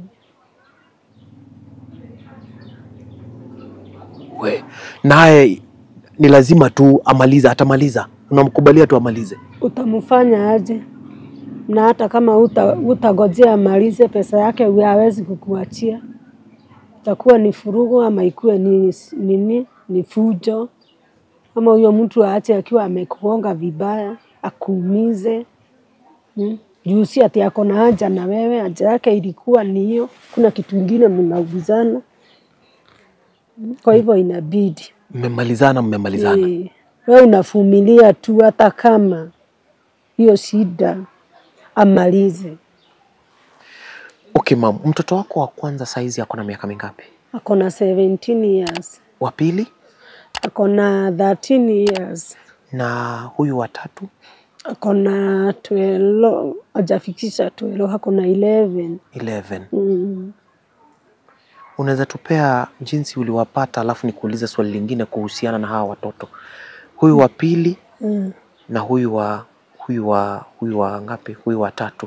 We, naye ni lazima tu amalize, atamaliza. Unamkubalia tu amalize.
Utamfanya aje? Na hata kama uta, utagojea amalize, pesa yake huyo hawezi kukuachia, itakuwa ni furugu ama ikuwe ni nini, ni fujo, ama huyo mtu aache akiwa amekugonga vibaya akuumize. Hmm? Juu si ati ako na haja na wewe, haja yake ilikuwa ni hiyo, kuna kitu ingine mnaugizana. Hmm? Kwa hivyo inabidi
Mmemalizana, mmemalizana.
Eh, wewe unavumilia tu, hata kama hiyo shida amalize.
Okay mam, mtoto wako wa kwanza saizi ako na miaka mingapi?
Ako na 17 years,
Wa pili
ako na 13 years,
na huyu wa tatu?
ako na 12, hajafikisha 12, ako na 11.
11.
Mm.
Unaweza tupea jinsi uliwapata, alafu nikuulize swali lingine kuhusiana na hawa watoto, huyu wa pili
Mm.
na huyu wa huyu wa huyu wa ngapi? Huyu wa tatu.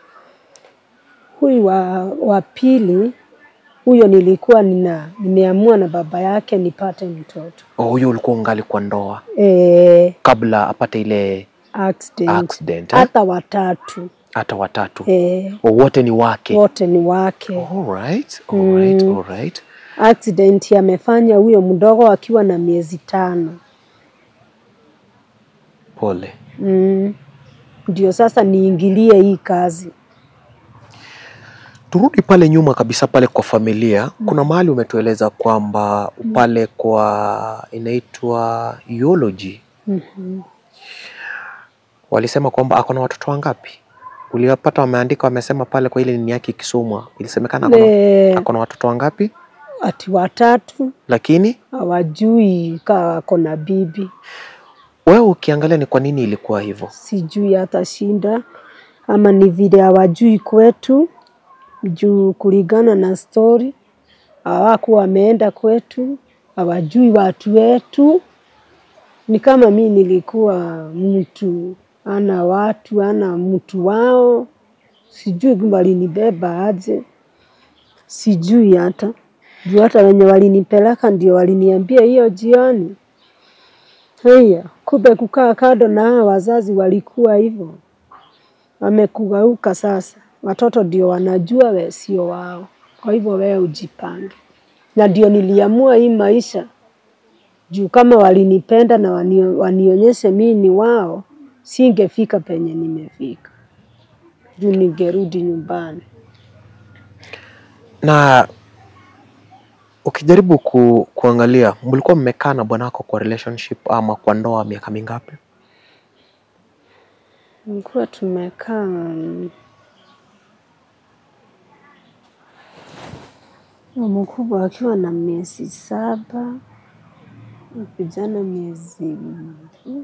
Huyu wa, wa pili huyo nilikuwa nina nimeamua na baba yake nipate mtoto
Oh, huyu ulikuwa ungali kwa ndoa
e,
kabla apate ile
accident.
accident eh?
Hata watatu
Hata watatu
e,
oh, wote ni wake.
wote ni wake.
Alright, alright,
Mm.
alright.
Accident amefanya huyo mdogo akiwa na miezi tano.
Pole.
Mm. Ndio sasa niingilie hii kazi.
Turudi pale nyuma kabisa pale kwa familia. Kuna mahali umetueleza kwamba pale kwa inaitwa eulogy
Mhm.
Walisema kwamba ako na watoto wangapi? Uliwapata wameandika, wamesema pale kwa ile nini yake ikisomwa, ilisemekana ako na-
Ne,
ako na watoto wangapi,
ati watatu
lakini
hawajui kaa wako na bibi,
wewe ukiangalia ni kwa nini ilikuwa hivyo?
sijui hata shinda ama ni vile hawajui kwetu, juu kulingana na stori hawakuwa wameenda kwetu, hawajui watu wetu. Ni kama mi nilikuwa mtu ana watu ana mtu wao, sijui walinibeba aje, sijui hata juu hata wenye walinipeleka ndio waliniambia hiyo jioni. Haya, kumbe kukaa kando na hao wazazi walikuwa hivyo, wamekugeuka sasa. Watoto ndio wanajua we sio wao, kwa hivyo wewe ujipange. Na ndio niliamua hii maisha juu kama walinipenda na wanio, wanionyeshe mimi ni wao, singefika penye nimefika, juu ningerudi nyumbani.
Na ukijaribu ku, kuangalia mlikuwa mmekaa na bwanako kwa relationship ama kwa ndoa miaka mingapi?
Nilikuwa tumekaa mm, mkubwa akiwa na miezi saba, vijana miezi mm,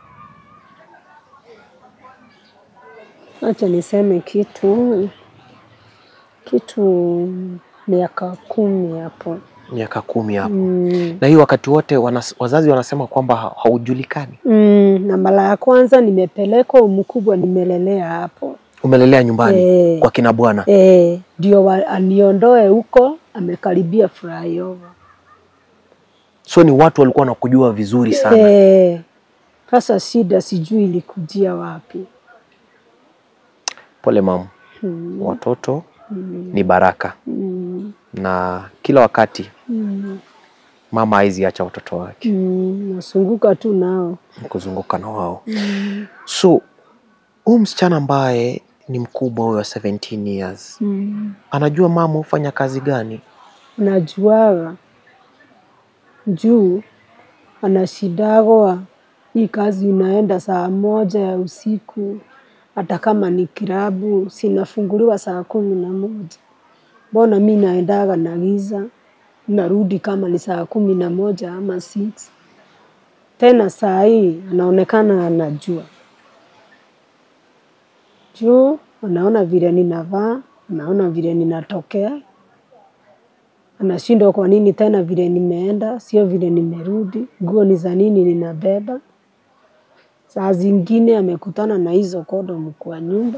acha niseme kitu kitu miaka kumi hapo.
Miaka kumi hapo.
Mm.
Na hii wakati wote wanas, wazazi wanasema kwamba ha- haujulikani.
Mm, na mara ya kwanza nimepelekwa mkubwa nimelelea hapo
Umelelea nyumbani
Eh.
kwa kina bwana.
Eh, ndio wa- aniondoe huko, amekaribia flyover.
So ni watu walikuwa wanakujua vizuri sana.
Eh, sasa shida sijui ilikujia wapi.
Pole mamu.
Mm,
Watoto ni baraka
mm,
na kila wakati
mm,
mama haizi acha watoto wake
mm, nasunguka tu nao.
kuzunguka na wao.
Mm,
So huyu msichana ambaye ni mkubwa huyo wa 17 years
mm,
anajua mama hufanya kazi gani?
najuaga juu anashidagwa hii kazi unaenda saa moja ya usiku, hata kama ni kilabu sinafunguliwa saa kumi na moja. Mbona mi naendaga na giza, narudi kama ni saa kumi na moja ama six. Tena saa hii anaonekana anajua juu, anaona vile ninavaa, anaona vile ninatokea, anashindwa kwa nini tena vile nimeenda sio vile nimerudi, nguo ni za nini ninabeba. Saa zingine amekutana na hizo kondomu kwa nyumba,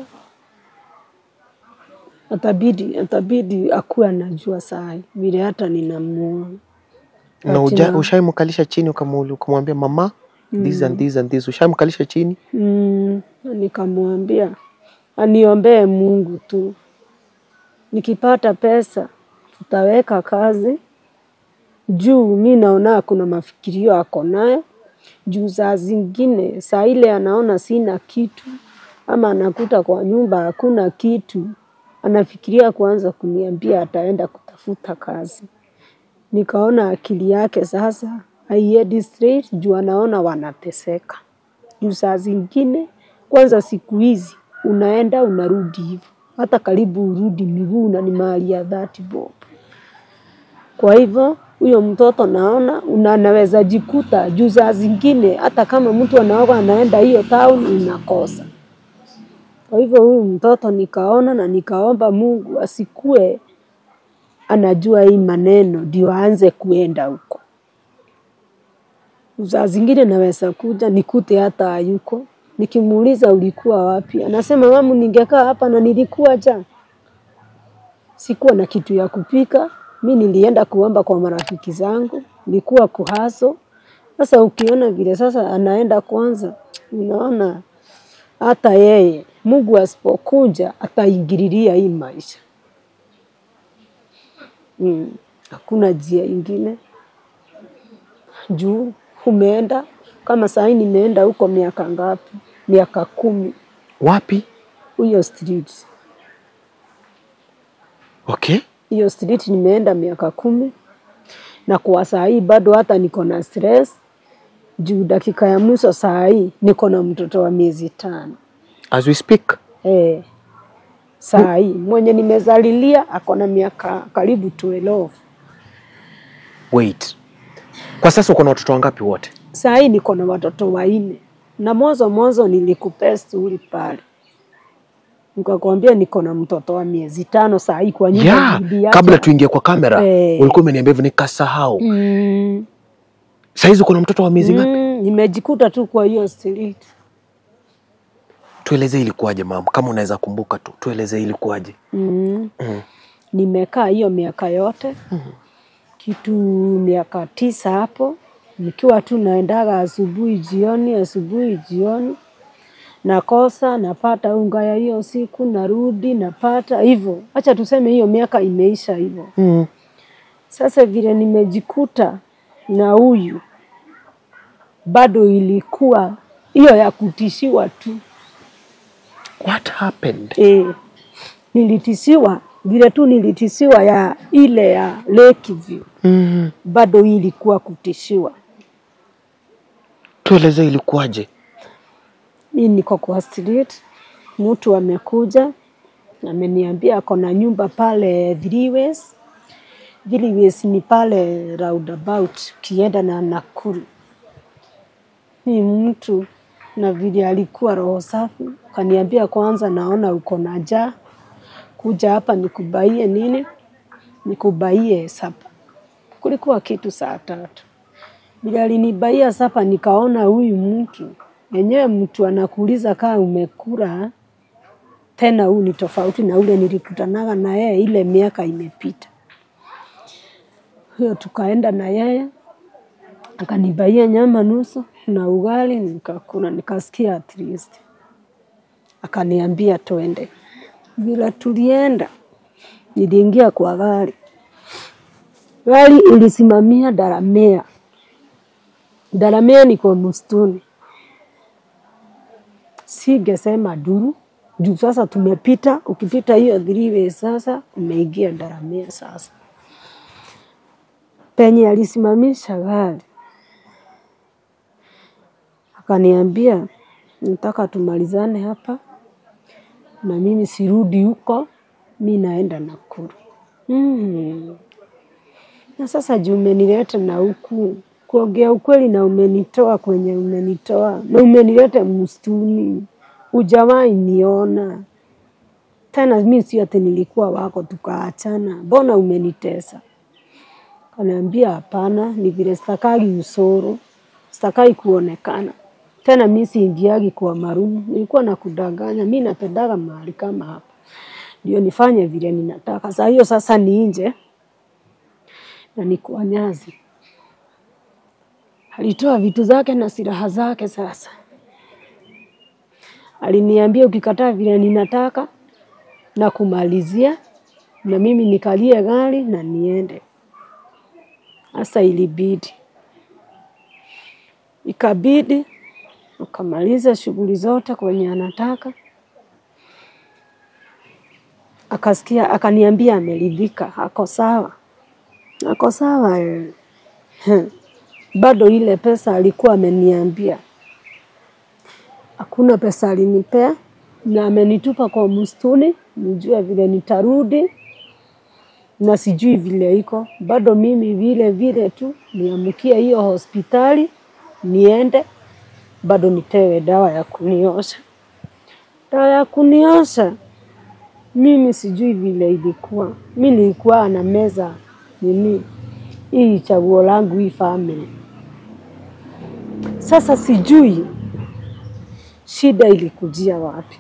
atabidi atabidi akuwe anajua saa hii vile hata ninamuona
Na
Ati
uja-
na-
ushaimkalisha chini ukamu- ukamwambia mama this and this and this, ushaimkalisha chini?
Mm, na nikamwambia aniombee Mungu tu, nikipata pesa tutaweka kazi juu mi naona kuna mafikirio ako nayo juu saa zingine saa ile anaona sina kitu ama anakuta kwa nyumba hakuna kitu, anafikiria kuanza kuniambia ataenda kutafuta kazi. Nikaona akili yake sasa haiendi straight juu anaona wanateseka juu saa zingine kwanza siku hizi unaenda unarudi hivyo, hata karibu urudi miguu na ni mahali ya dhati bob. Kwa hivyo huyo mtoto naona una- anaweza jikuta juu saa zingine hata kama mtu anaoga anaenda hiyo town unakosa. Kwa hivyo huyu mtoto nikaona na nikaomba Mungu asikue anajua hii maneno ndio aanze kuenda huko. Saa zingine naweza kuja nikute hata hayuko, nikimuuliza ulikuwa wapi, anasema mamu, ningekaa hapa na nilikuwa jana, sikuwa na kitu ya kupika, mi nilienda kuomba kwa marafiki zangu, nilikuwa kuhaso. Sasa ukiona vile sasa anaenda kwanza, unaona hata yeye Mungu asipokuja ataingililia hii maisha. Mm, hakuna njia ingine juu umeenda kama saa hii nimeenda huko miaka ngapi? Miaka kumi
Wapi?
huyo street,
Okay.
hiyo street nimeenda miaka kumi, na kwa saa hii bado hata niko na stress juu dakika ya mwisho saa hii niko na mtoto wa miezi tano
As we speak.
eh, saa hii mwenye nimezalilia ako na miaka karibu 12
Wait. Kwa sasa uko na watoto wangapi wote?
saa hii niko na watoto wanne na mwanzo mwanzo nilikupea stori pale nikakwambia niko na mtoto wa miezi tano saa hii kwa nyumba
Yeah,
bibi yake.
kabla tuingie kwa kamera
Eh.
ulikuwa umeniambia hivyo nikasahau.
mm,
Saizi uko na mtoto wa miezi ngapi?
mm, nimejikuta tu kwa hiyo street
Tuelezee ilikuwaje mama, kama unaweza kumbuka tu, tuelezee ilikuwaje.
mm.
Mm.
nimekaa hiyo miaka yote kitu miaka tisa hapo nikiwa tu naendaga asubuhi jioni asubuhi jioni nakosa napata unga ya hiyo siku narudi napata hivyo acha tuseme hiyo miaka imeisha hivyo
Mm.
sasa vile nimejikuta na huyu bado ilikuwa hiyo ya kutishiwa tu
What happened?
e, nilitishiwa vile tu nilitishiwa ya ile ya Lakeview
Mm.
bado hii ilikuwa kutishiwa.
Tuelezee ilikuwaje.
Mi niko kwa street, mtu amekuja ameniambia ako na nyumba pale Viliwes. Viliwes ni pale roundabout ukienda na Nakuru. Ni mtu na vile alikuwa roho safi, kaniambia kwanza, naona uko na njaa, kuja hapa nikubaie nini, nikubaie sapa. Kulikuwa kitu saa tatu vile alinibaia sapa, nikaona huyu mtu yenyewe, mtu anakuuliza kaa umekula tena, huu ni tofauti na ule nilikutanaga na yeye, ile miaka imepita. Hiyo tukaenda na yeye akanibaia nyama nusu na ugali, nikakula nikasikia at least. Akaniambia twende. Vile tulienda, niliingia kwa gari, gari ilisimamia Daramea. Daramea ni kwa msituni, singesema duru juu sasa tumepita, ukipita hiyo dhiriwe sasa umeingia Daramea. Sasa penye alisimamisha gari akaniambia, nataka tumalizane hapa na mimi sirudi huko, mi naenda Nakuru. Mm. Na sasa juu umenileta na huku kuongea ukweli, na umenitoa kwenye umenitoa na umenileta msituni, ujawahi niona tena. Mi si ati nilikuwa wako tukaachana, mbona umenitesa? Kaniambia hapana, ni vile stakagi usoro, stakagi kuonekana tena. Mi siingiagi kwa marumu, nilikuwa nakudanganya. Mi napendaga mahali kama hapa, ndio nifanye vile ninataka. Saa hiyo sasa ni nje na ni kwa Nyazi. Alitoa vitu zake na silaha zake. Sasa aliniambia ukikataa vile ninataka na kumalizia, na mimi nikalie gari na niende. Sasa ilibidi ikabidi ukamaliza shughuli zote kwenye anataka, akasikia akaniambia ameridhika, ako sawa, ako sawa eh. Heh. Bado ile pesa alikuwa ameniambia, hakuna pesa alinipea, na amenitupa kwa msituni, nijue vile nitarudi na sijui vile iko bado. Mimi vile vile tu niamkie hiyo hospitali niende, bado nipewe dawa ya kuniosha, dawa ya kuniosha. Mimi sijui vile ilikuwa, mi nilikuwa na meza nini hii chaguo langu hii family. Sasa sijui shida ilikujia wapi.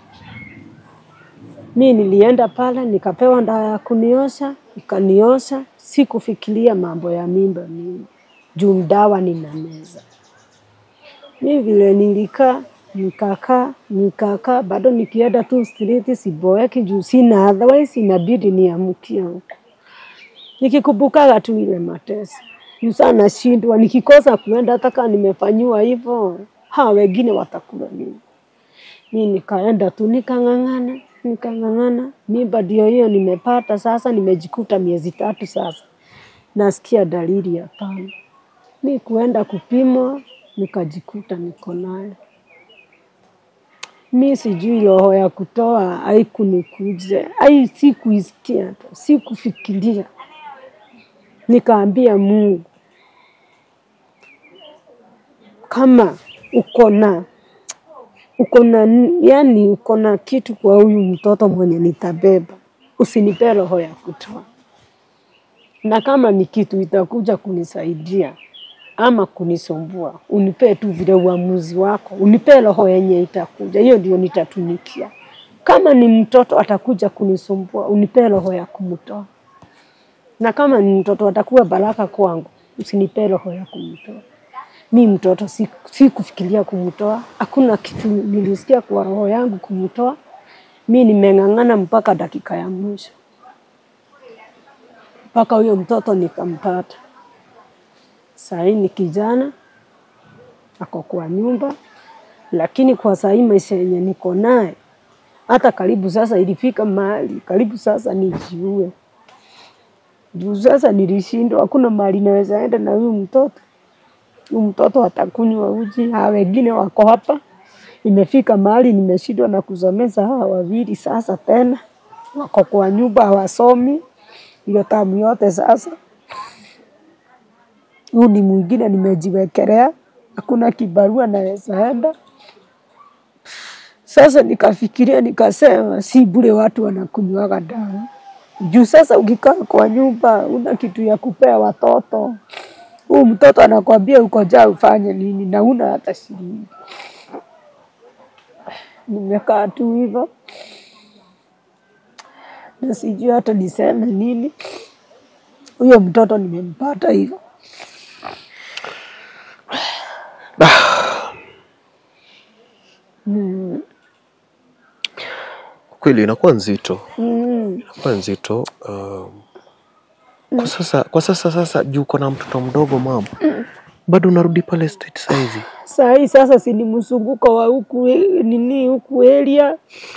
Mi nilienda pale nikapewa dawa ya kuniosha, ikaniosha. Sikufikiria mambo ya mimba mimi, juu dawa nina meza. Mi vile nilikaa nikakaa nikakaa, bado nikienda tu street siboeki, juu sina otherwise, inabidi niamkie huko nikikumbukaga tu ile mateso Yusa nashindwa, nikikosa kuenda hata kama nimefanyiwa hivyo, hawa wengine watakula nini? Mi nikaenda tu nikang'ang'ana, nikang'ang'ana. Mimba ndio hiyo nimepata sasa, nimejikuta miezi tatu sasa, nasikia dalili hapana. Mi kuenda kupimwa nikajikuta niko naye. Mi sijui roho ya kutoa haikunikuja, ai, sikuisikia tu, sikufikiria. Nikaambia Mungu, kama uko na uko na yani, uko na kitu kwa huyu mtoto mwenye nitabeba, usinipe roho ya kutoa, na kama ni kitu itakuja kunisaidia ama kunisumbua, unipe tu vile uamuzi wako, unipe roho yenye itakuja, hiyo ndio nitatumikia. Kama ni mtoto atakuja kunisumbua, unipe roho ya kumtoa, na kama ni mtoto atakuwa baraka kwangu, usinipe roho ya kumtoa. Mi mtoto si, si kufikiria kumtoa, hakuna kitu nilisikia kwa roho yangu kumtoa. Mi nimeng'ang'ana mpaka dakika ya mwisho, mpaka huyo mtoto nikampata. Sahii ni kijana ako kwa nyumba, lakini kwa sahii maisha yenye niko naye, hata karibu sasa ilifika mahali karibu sasa nijiue juu sasa nilishindwa, hakuna mahali naweza enda na huyu mtoto. Huyu mtoto atakunywa uji, hawa wengine wako hapa. Imefika mahali nimeshindwa na kusomeza hawa wawili, sasa tena wako kwa nyumba hawasomi hiyo tamu yote sasa huu ni mwingine nimejiwekelea, hakuna kibarua naweza enda. Sasa nikafikiria nikasema, si bure watu wanakunywaga dawa juu sasa ukikaa kwa nyumba una kitu ya kupea watoto, huu mtoto anakwambia uko jaa ufanye nini na una hata shilingi. Nimekaa tu hivyo na sijui hata niseme nini. Huyo mtoto nimempata hivyo. Mm.
Kweli inakuwa nzito,
Mm.
inakuwa nzito. Um, kwa sasa, kwa sasa sasa juu uko na mtoto mdogo mama, bado unarudi pale state saizi.
Saa hii sasa si ni mzunguko wa huku e- nini huku area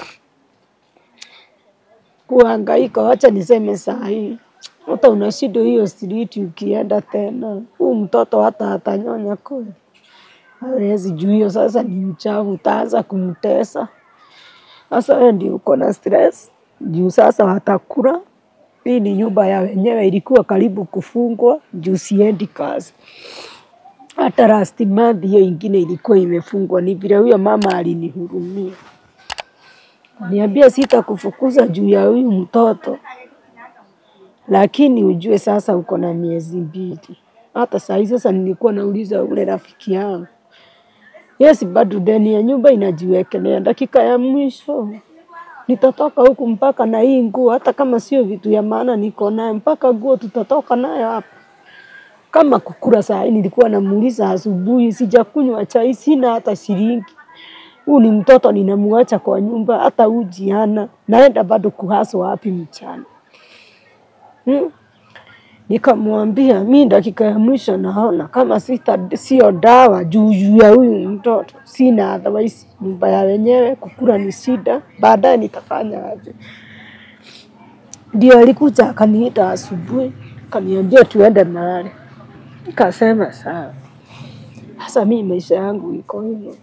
kuhangaika. Wacha niseme saa hii hata unashindwa hiyo street ukienda tena, huu mtoto hata atanyonya kweli hawezi juu hiyo sasa ni uchafu, utaanza kumtesa. Sasa wewe ndio uko na stress juu sasa watakula. Hii ni nyumba ya wenyewe, ilikuwa karibu kufungwa juu siendi kazi hata last month hiyo ingine ilikuwa imefungwa. Ni vile huyo mama alinihurumia, niambia sitakufukuza juu ya huyu mtoto, lakini ujue sasa uko na miezi mbili. Hata saa hii sasa nilikuwa nauliza ule rafiki yangu, yes, bado deni ya nyumba inajiwekelea, dakika ya mwisho nitatoka huku mpaka na hii nguo, hata kama sio vitu ya maana niko nayo, mpaka nguo tutatoka nayo hapa kama kukula saa hii nilikuwa namuuliza asubuhi, sijakunywa chai, sina hata shilingi. Huu ni mtoto ninamuacha kwa nyumba, hata uji hana, naenda bado kuhaswa wapi mchana hmm? Nikamwambia mi dakika ya mwisho naona kama sita sio dawa juu juu ya huyu mtoto, sina otherwise, nyumba ya wenyewe kukula ni shida, baadaye nitafanya aje? Ndio alikuja akaniita asubuhi, akaniambia tuende mahali Nikasema sawa. Sasa mi maisha yangu iko hivyo.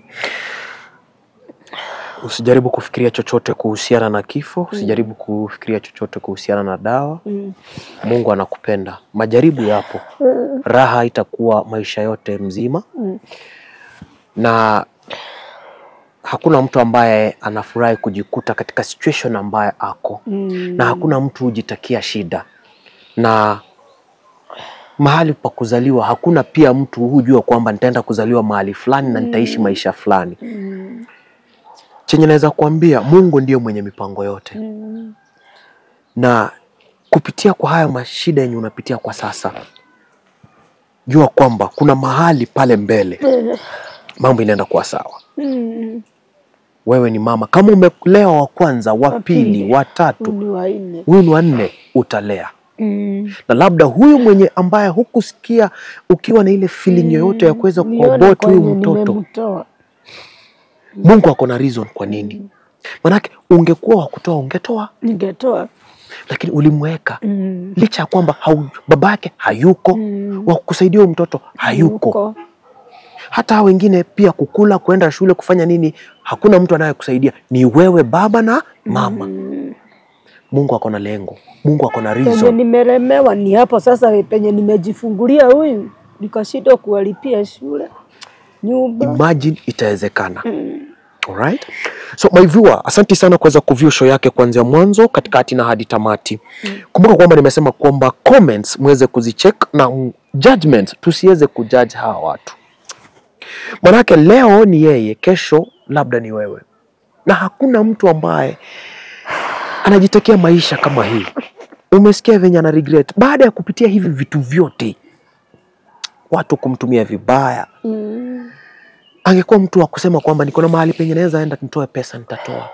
Usijaribu kufikiria chochote kuhusiana na kifo, usijaribu kufikiria chochote kuhusiana na dawa.
Mm.
Mungu anakupenda. Majaribu yapo, raha itakuwa maisha yote mzima,
Mm.
na hakuna mtu ambaye anafurahi kujikuta katika situation ambayo ako
Mm.
na hakuna mtu hujitakia shida na mahali pa kuzaliwa hakuna pia mtu hujua kwamba nitaenda kuzaliwa mahali fulani na nitaishi maisha fulani
Mm.
chenye naweza kuambia mungu ndiyo mwenye mipango yote
Mm.
na kupitia kwa haya mashida yenye unapitia kwa sasa jua kwamba kuna mahali pale mbele mambo inaenda kuwa sawa
Mm.
wewe ni mama kama umelewa wa kwanza wa
Wa pili.
pili wa tatu
Ni wanne.
huyu ni wa nne utalea
Mm.
na labda huyu mwenye ambaye hukusikia ukiwa na ile feeling yoyote ya kuweza
Nione
kuabort huyu
kwenye
mtoto
nimemtoa.
mungu ako na reason kwa nini manake ungekuwa wa kutoa ungetoa
Ningetoa.
lakini ulimweka
Mm.
licha ya kwamba hau, baba yake hayuko
Mm.
wa kusaidia huyu mtoto hayuko
Yuko.
hata hao wengine pia kukula, kuenda shule, kufanya nini, hakuna mtu anayekusaidia, ni wewe baba na mama. Mungu ako na lengo, Mungu ako na
Penye
reason.
nimelemewa ni hapo sasa, penye nimejifungulia huyu nikashindwa kuwalipia shule, nyumba.
Imagine itawezekana. Alright? So my viewer, asanti sana kuweza kuview show yake kuanzia mwanzo, katikati na hadi tamati. Kumbuka kwamba nimesema kwamba comments muweze kuzicheck na mm, judgment tusiweze kujudge hawa watu. Manake leo ni yeye, kesho labda ni wewe. Na hakuna mtu ambaye anajitekea maisha kama hii. Umesikia venye ana regret baada ya kupitia hivi vitu vyote, watu kumtumia vibaya,
Mm.
angekuwa mtu wa kusema kwamba niko na mahali penye naweza enda nitoe pesa, nitatoa.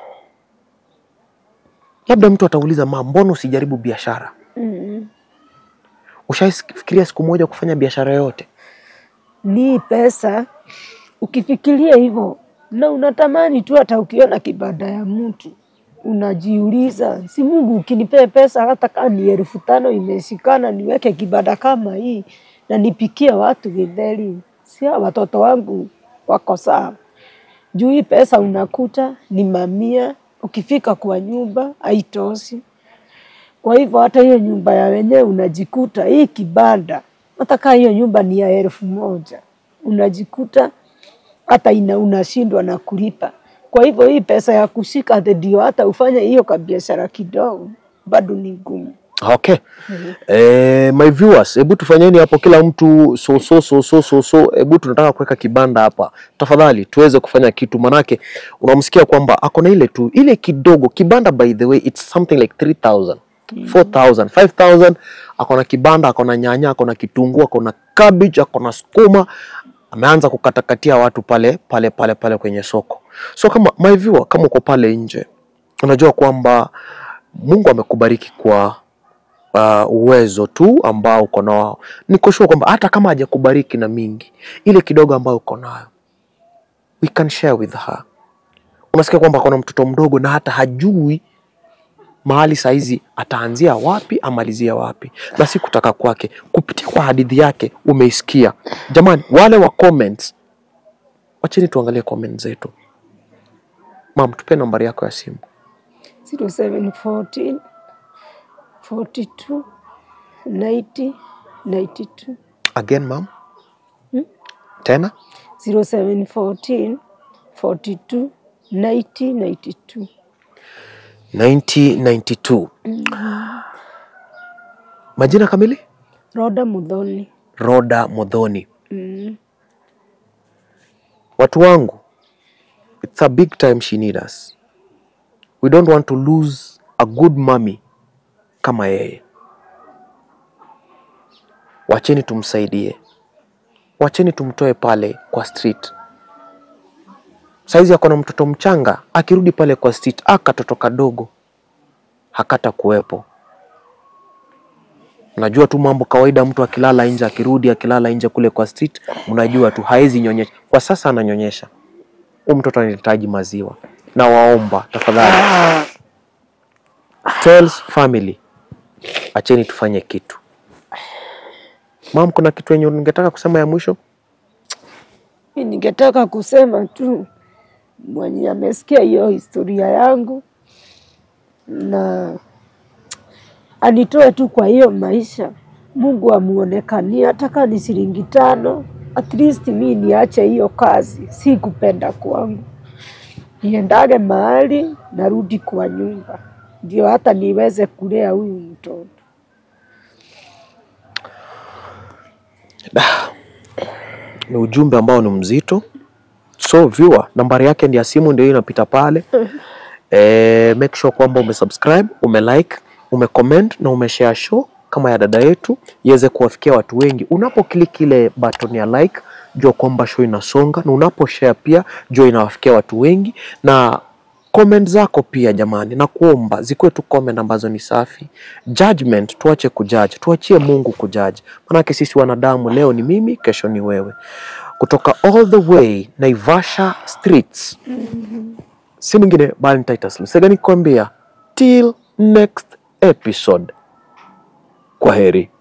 Labda mtu atauliza, ma, mbona usijaribu biashara?
Mm.
Ushaifikiria siku moja kufanya biashara yoyote?
Ni pesa ukifikiria hivyo na unatamani tu, hata ukiona kibanda ya mtu unajiuliza, si Mungu ukinipea pesa hata kama ni elfu tano imeshikana, niweke kibanda kama hii na nipikie watu githeri, si hao watoto wangu wako sawa? Juu hii pesa unakuta ni mamia, ukifika kwa nyumba haitoshi. Kwa hivyo hata hiyo nyumba ya wenyewe unajikuta hii kibanda, hata kama hiyo nyumba ni ya elfu moja unajikuta hata ina unashindwa na kulipa. Kwa hivyo hii pesa ya kushika ati ndio hata ufanye hiyo kabiashara kidogo bado ni ngumu.
Okay. Eh, my viewers, hebu tufanyeni hapo kila mtu so so so so so so. Hebu tunataka kuweka kibanda hapa. Tafadhali tuweze kufanya kitu manake unamsikia kwamba ako na ile tu ile kidogo kibanda by the way it's something like 3000 4000 5000 ako na kibanda ako na nyanya ako na kitunguu ako na cabbage ako na sukuma ameanza kukatakatia watu pale pale pale pale kwenye soko. So kama my viewer, kama uko pale nje unajua kwamba Mungu amekubariki kwa uh, uwezo tu ambao uko nao. Niko sure kwamba hata kama hajakubariki na mingi, ile kidogo ambayo uko nayo we can share with her. Unasikia kwamba kuna mtoto mdogo na hata hajui mahali saizi ataanzia wapi amalizia wapi, na si kutaka kwake. Kupitia kwa hadithi yake umeisikia. Jamani, wale wa comments, wacheni tuangalie comment zetu. Mam, tupe nambari yako ya simu.
0714 42 90 92
Again mam,
Hmm?
tena
0714 42 90 92
1992. Majina kamili?
Roda Mudhoni.
Roda Modhoni.
Mm.
Watu wangu, it's a big time she need us. We don't want to lose a good mommy kama yeye. Wacheni tumsaidie, wacheni tumtoe pale kwa street. Saizi ako na mtoto mchanga, akirudi pale kwa street, akatoto kadogo hakata kuwepo. Najua tu mambo kawaida, mtu akilala nje, akirudi akilala nje kule kwa street, mnajua tu haezi nyonyesha. Kwa sasa ananyonyesha, huyu mtoto anahitaji maziwa. Na waomba tafadhali, Tales family, acheni tufanye kitu. Mam, kuna kitu yenye ungetaka kusema ya mwisho?
Mi ningetaka kusema tu mwenye amesikia hiyo historia yangu na anitoe tu kwa hiyo maisha, Mungu amuonekanie, hata kama ni shilingi tano, at least mi niache hiyo kazi, si kupenda kwangu, niendage mahali narudi kwa nyumba, ndio hata niweze kulea huyu mtoto.
Ni ujumbe ambao ni mzito. So viewer, nambari yake ndio ya simu ndio hiyo inapita pale. Eh, make sure kwamba umesubscribe, umelike, umecomment na umeshare show kama ya dada yetu iweze kuwafikia watu wengi. Unapoklik ile button ya like, jua kwamba show inasonga, na unaposhare pia jua inawafikia watu wengi, na comment zako pia jamani, na kuomba zikuwe tu comment ambazo ni safi. Judgment tuache kujudge, tuachie Mungu kujudge, manake sisi wanadamu, leo ni mimi, kesho ni wewe. Kutoka all the way Naivasha streets si mwingine bali ni Titus Lusega nikwambia till next episode. Kwa heri.